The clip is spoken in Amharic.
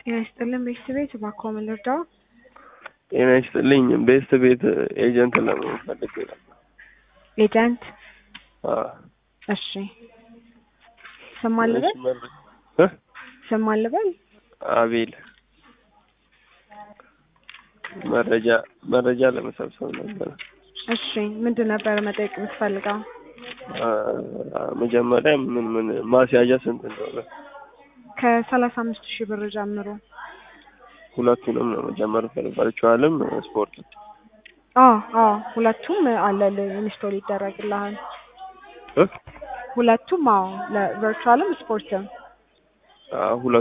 ጤና ይስጥልን ቤተሰቤት እባክዎ ምን ልርዳው? ጤና ይስጥልኝ ቤስት ቤት ኤጀንት ለመሆን ፈልጌ ነበር። ኤጀንት አዎ። እሺ ስም ማን ልበል? እሺ፣ መረ- እ? ስም ማን ልበል? አቤል መረጃ መረጃ ለመሰብሰብ ነበር። እሺ ምንድን ነበር መጠየቅ የምትፈልገው? አ- መጀመሪያ ምን ምን ማስያዣ ስንት እንደሆነ ከሰላሳ አምስት ሺህ ብር ጀምሮ። ሁለቱንም ነው መጀመር ፈልጋችኋልም ስፖርት አዎ አዎ ሁለቱም አለልህ ኢንስቶል ይደረግልሃል። እ? ሁለቱም አዎ ለቨርቹዋልም ስፖርትም አ- ሁለ